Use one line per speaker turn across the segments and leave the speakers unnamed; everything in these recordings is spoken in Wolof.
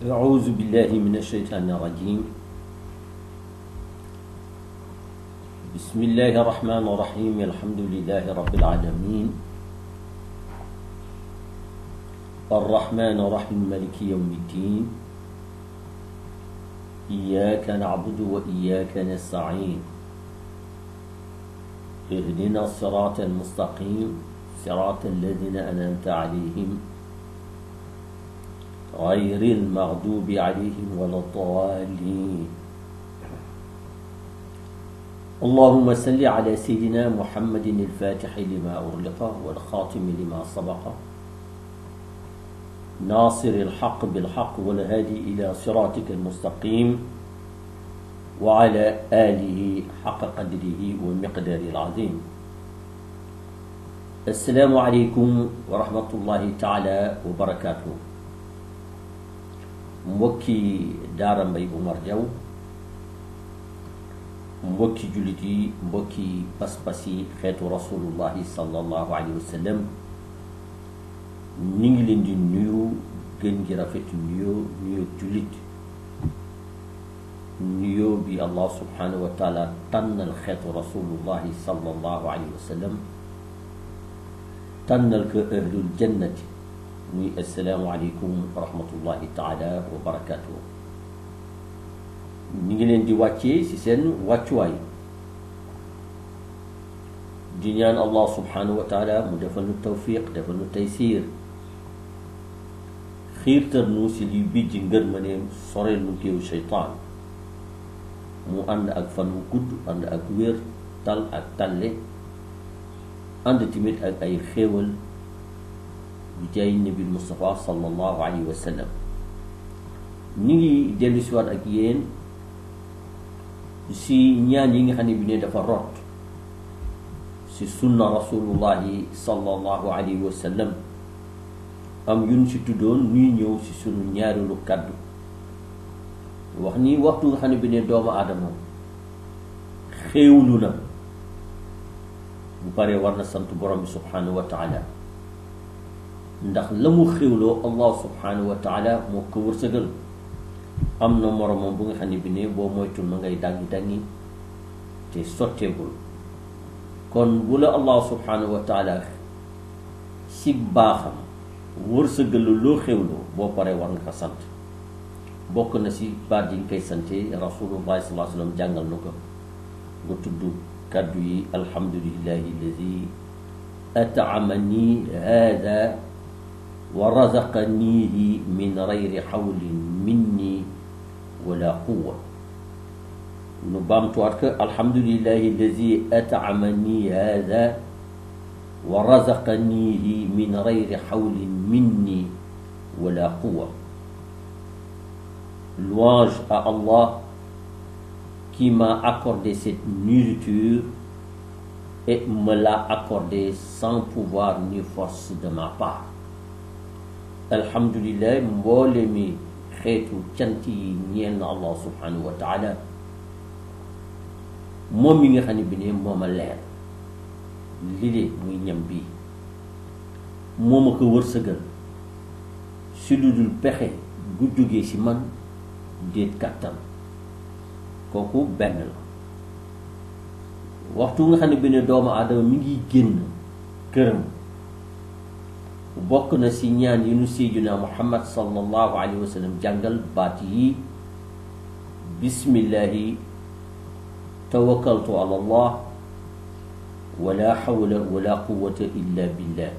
أعوذ بالله من الشيطان الرجيم بسم الله الرحمن الرحيم الحمد لله رب العالمين الرحمن الرحيم مالك يوم الدين إياك نعبد وإياك نستعين اهدنا الصراط المستقيم صراط الذين أنعمت عليهم غير المغضوب عليهم ولا الضالين اللهم صل على سيدنا محمد الفاتح لما أغلق والخاتم لما سبق ناصر الحق بالحق والهادي إلى صراطك المستقيم وعلى آله حق قدره ومقداره العظيم السلام عليكم ورحمة الله تعالى وبركاته mbokki daara mbay Umar Jaw mbokki jullit yi mbokki pas-pas yi xeetu rasulullahi sallallahu alayhi wa sallam ñu ngi leen di nuyu gën gi rafet nuyoo nuyoo jullit nuyoo bi allah subhanahu wa taala tànnal xeetu rasulullahi sallallahu alayhi wa sallam tànnal ko ahlul jannati muy assalaamu aleykum wa rahmatullahi taala wa barakatuhu ñu ngi leen di wàccee ci seen wàccuwaay di ñaan allah subhanahu wa taala mu defal nu tawfiq defal nu taysiir xiirtal nu ci liy bijji ngërmaneem soreel nu géew sheytaan mu ànd ak fan wu gudd ànd ak wér tal ak talle ànd tamit ak ay xéewal bi jaay nabi Mustafa sallallahu alayhi wa sallam ñu ngi dellu si waat ak yéen si ñaan yi nga xam ne bi ne dafa rot si sunna rasulullahi sallallahu alayhi wa sallam am yun si tuddoon ñuy ñëw si sunu ñaareelu kàddu wax ni waxtu nga xam ne bi ne doomu aadama xéewlu na bu paree war na sant borom bi subhanahu wa taala ndax la mu xéwloo allah subhanahu wa taala moo ko wërsëgal am na moromam bu nga xam ne bi ne boo moytul ma ngay dangi dangi te sotteegul kon bu la allah subhanahu wa taala si baaxam wërsëgal loo xéwloo boo paree war nga ko sant bokk na si baat yi nga koy sante rasulullahi sallallahu alayhi wa sallam jàngal na ko nga tudd kàddu yi alhamdulillahi alladi ataamani hada wa razaqanihi min gayri xawlin minni wala quwa nu baamtuwaat ko alhamdulillahi alladi ataamani hada wa razaqanihi min gayri xawlin minni wala quwa louange à Allah qui m'a accordé cette nourriture et me l'a accordé sans pouvoir ni force de ma part alhamdulillah mboole mi xeetu cant yi ñeel na allah subhanahu wa taala moom mi nga xam ne bi ne moom a leer li de muy ñam bii moom a ko wërsëgal si lu dul pexe gu jógee si man déet kàttan kooku benn la waxtu nga xam ne bi ne doomu aadama mi ngi génn këram bokk na si ñaan yi nu seydina muhammad sallallahu alayhi wa sallam jàngal baat yi bismillahi tawakkaltu ala allah wala hawla wala quwwata illa billah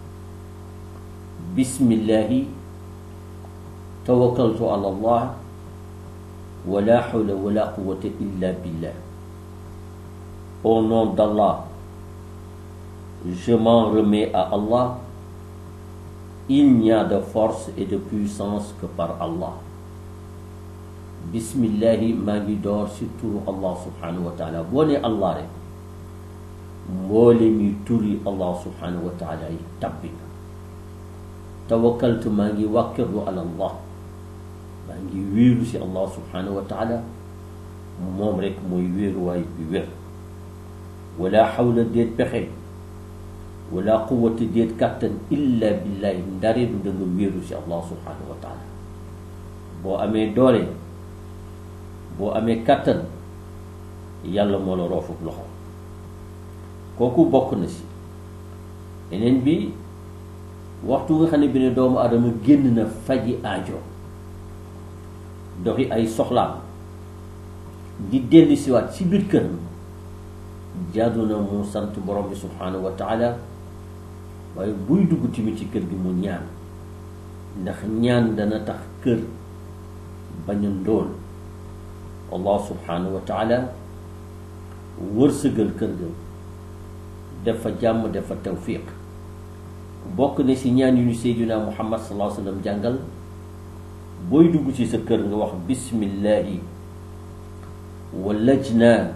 bismillahi tawakkaltu ala allah wala hawla wala quwwata illa billah au nom d'Allah je m'en remets à Allah il n'y a de force et de puissance que par Allah bismillahi maa ngi door si turu Allah subhanahu wa taala boo ne Allah rek mboole mi turi Allah subhanahu wa taala yi tabbi na tawakkaltu maa ngi wàkkirlu ala Allah maa ngi wéeru si Allah subhanahu wa taala moom rek mooy wéeruwaay bi wér wala xawla déet pexe wala quwwata déet kàttan illa billahi ndare du da nga wéeru si allah subhanahu wa taala boo amee doole boo amee kàttan yàlla moo la roofuk loxo kooku bokk na si yeneen bi waxtu nga xam ne bi ne doomu adama génn na faji aajo doxi ay soxlaam di dellu siwaat ci biir këram jaadu na mu sant borom bi subhanahu wa taala waaye buy dugg tamit ci kër gi mu ñaan ndax ñaan dana tax kër bañ a ndóol allah subhanahu wa taala wërsëgal kër ga def fa jàmm def fa tawfiq bokk na ci ñaan yu ñu seydina muhammad sallallahu alayhi wa sallam jàngal booy dugg ci sa kër nga wax bismillahi wa lajna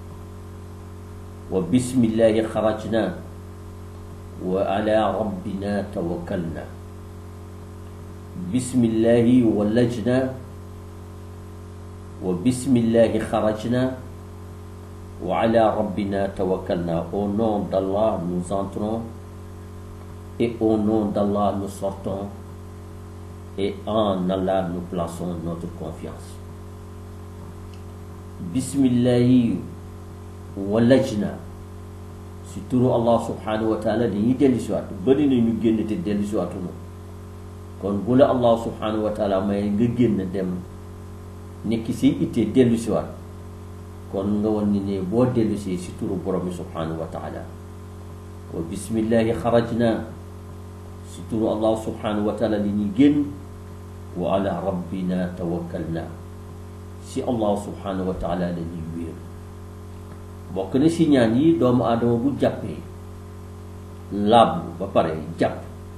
wa bismillahi xarajna wa ala rabbina tawakkalna bismillahi wa lajna wa bismillahi xarajna wa ala rabbina tawakkalna au nom d'Allah nous entrons et au nom d'Allah nous sortons et en Allah nous plaçons notre confiance bismillahi walajna si turu Allah subhanahu wa taala dañuy dellu siwaat bëri na ñu génn te dellu siwaatunu kon bu la Allah subhanahu wa taala may nga génn dem nekk si ittee dellu siwaat kon nga wan ni ne boo dellu si si turu borom bi subhanahu wa taala wa bismillahi xarajna si turu Allah subhanahu wa taala li ñuy génn wa ala rabbina tawakkalna si Allah subhanahu wa taala la ñuy wéer bokk na si ñaan yi doomu aadama bu jàppee laablu ba pare jàpp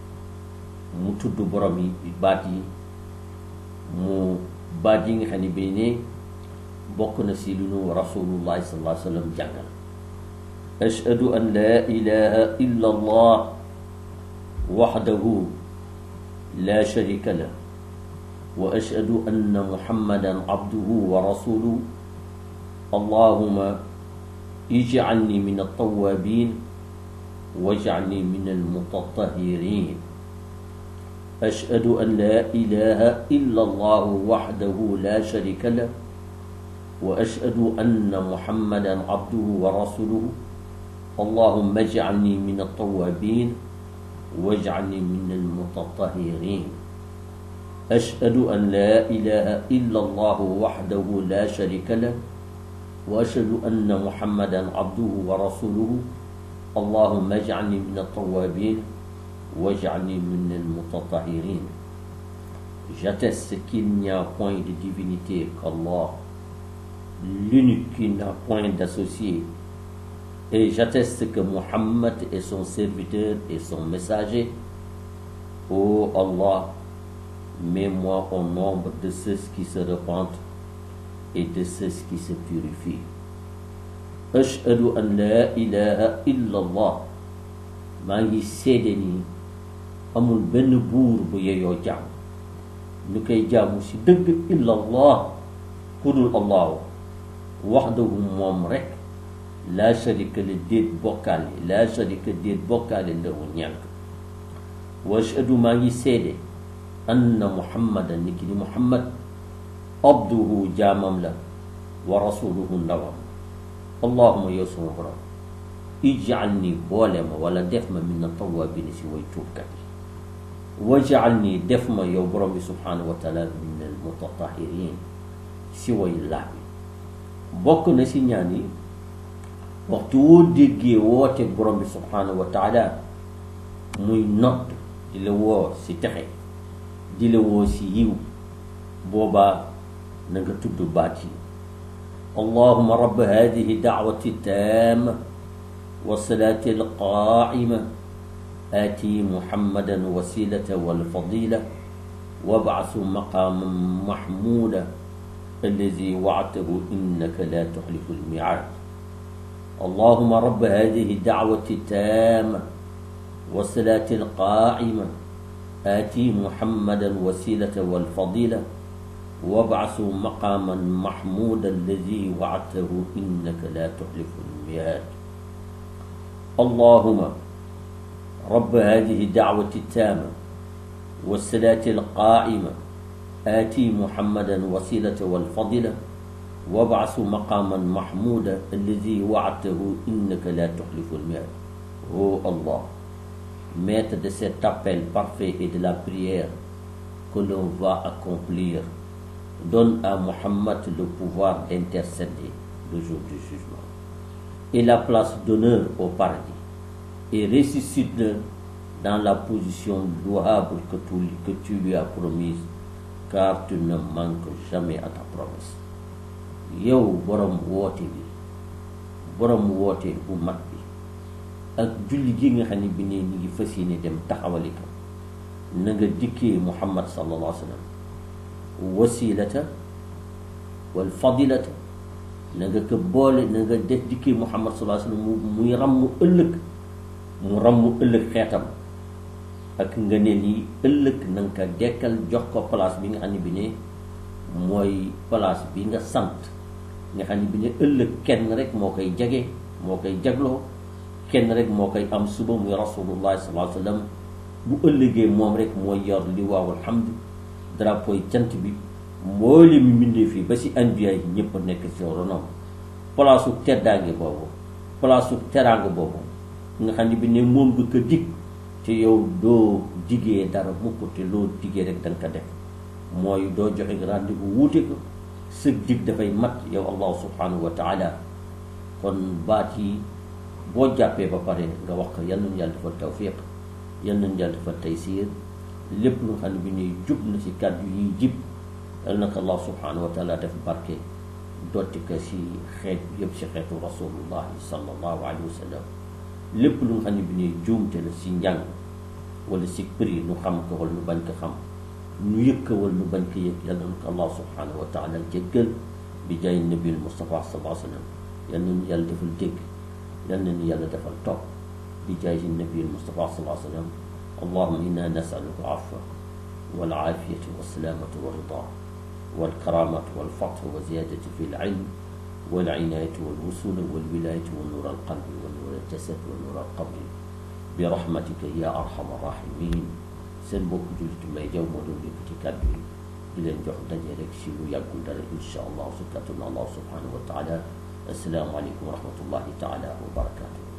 mu tudd borom yi baat yi mu baat yi nga xam ne bii ne bokk na si lu nu rasulullahi sallallahu alayhi wa sallam jàngal ashhadu an la ilaha illa allah waxdahu la sharika lah wa ashhadu anna muhammadan abduhu wa rasuluhu allahuma ijcalni min altawabin wajcalni min almutatahirin ashhadu an la ilaha illa allah waxdahu la sharika lah wa ashhadu anna muhammadan abduhu wa rasuluhu allahuma ijcalni min altawabin wajcalni min almutatahirin أشهد أن لا إله إلا الله وحده لا شريك له وأشهد أن محمدا عبده ورسوله اللهم اجعلني من التوابين واجعلني من المتطهرين J'atteste qu'il n'y a point de divinité qu'Allah, l'unique qui n'a point d'associé. Et j'atteste que Muhammad est son serviteur et son messager. Ô Allah, mets-moi au nombre de ceux qui se repentent et de ceux qui se purifient. Ashhadu an la ilaha illa Allah maa ngi seede ni amul benn buur bu yeyoo jaam ñu koy jaamu si dëgg illa Allah ku dul allahu waxdahu moom rek laa sharika la déet bokkaale laa sharika déet bokkaale lahu ñàkk wa ashhadu maa ngi seede anna muhammadan ni ki ni muhammad abduhu jaamam la wa rasuluhu ndawam allahuma yow suma borom ijal ni boole ma wala def ma min na tawabina si way tuubkat yi wajal ni def ma yow borom bi subhanahu wa taala min al mutatahirin si way laab yi bokk na si ñaan yi waxtu woo déggee woote borom bi subhanahu wa taala muy nodd di la woo si texe di la woo si yiw boobaa na nga tudd baat yi allahuma rabb hadihi daawati taama wasalaati alqaima aati muhammadan wasilata walfadila wabcasu maqaaman maxmuuda allazi wactahu innaka la tuxlifu almicaad allahuma rabb hadihi daawati taama wasalaati alqaima آتي محمدا وسيلة والفضيلة وابعث مقاما محمودا الذي وعدته إنك لا تخلف الميعاد اللهم رب هذه الدعوة التامة والصلاة القائمة aati muhammadan wasilata walfadila wabaasu maqaman mahmuda alladi waadtahu innaka la tuxlifu lmiad oh allah maître de cet appel parfait et de la prière que l'on va accomplir donne à Muhammad le pouvoir d'intercéder le jour du jugement et la place d'honneur au paradis et ressuscite-le dans la position louable que tu, que tu lui as promise car tu ne manques jamais à ta promesse yow borom woote bi borom woote bu mag bi ak julli gi nga xam ne bi ne ñu ngi fas yéene dem taxawali ko na nga dikkee Muhammad sallallahu alayhi wa sallam wasilata wal fadilata na nga ko boole na nga def dikkee Muhammad sallallahu alayhi wa sallam muy ràmm ëllëg mu ràmm ëllëg xeetam ak nga ne lii ëllëg na nga ko dekkal jox ko place bi nga xam ne bi ne mooy place bi nga sant nga xam ne bi ne ëllëg kenn rek moo koy jege moo koy jagloo kenn rek moo koy am suba muy rasulullahi sallallahu alayhi wa sallam bu ëllëgee moom rek mooy yor li waawul hamd drapeau cant bi mboole mi mbindee fii ba si anbiya yi ñëpp nekk si ronom palaasu teddaange boobu palaasu teraanga boobu nga xam ne bi ne moom nga ko dig te yow doo digee dara mukk te loo digee rek da nga ko def mooy doo joxe rendez-vous wuute ko sëg dig dafay mat yow allah subhanahu wa taala kon baat yi boo jàppee ba pare nga wax ko yal nañu yàlla defal tawfiq yal nañu yàlla defal taysiir lépp lu nga xam ne bi ñuy jub na si kàddu yi jib yal na ko allah subhanahu wa taala def barke dotti ko si xeet yëpp si xeetu rasulullahi sallallahu alayhi wa sallam lépp lu nga xam ne bi ñuy juumte la si njàng wala si prix nu xam ko wala nu bañ ko xam nu yëg ko wala nu bañ ko yëg yal na ko allah subhanahu wa taala jéggal bi jaay nabil Mustafa sallallahu alayhi wa sallam yal nañu yàlla defal dégg yal nañu yàlla defal topp bi jaay nabil Mustafa sallallahu alayhi wa sallam allahuma inna nasaluka afwa wal aafiyata wa salaamata wa rida wal karamata wal fatha wa ziyadati fi l ilm wal inayati wal wusula wal wilayati wa nur al qalbi wa nur al jasad wa nur al qabri bi rahmatika ya arhamar rahimin seen mbokk jullit may jaw moo doon yëkkati kàddu yi di leen jox daje rek si lu yàggul dara insha allah su kàttanu allah subhanahu wa taala assalaamu aleykum wa rahmatullahi taala wa barakatuh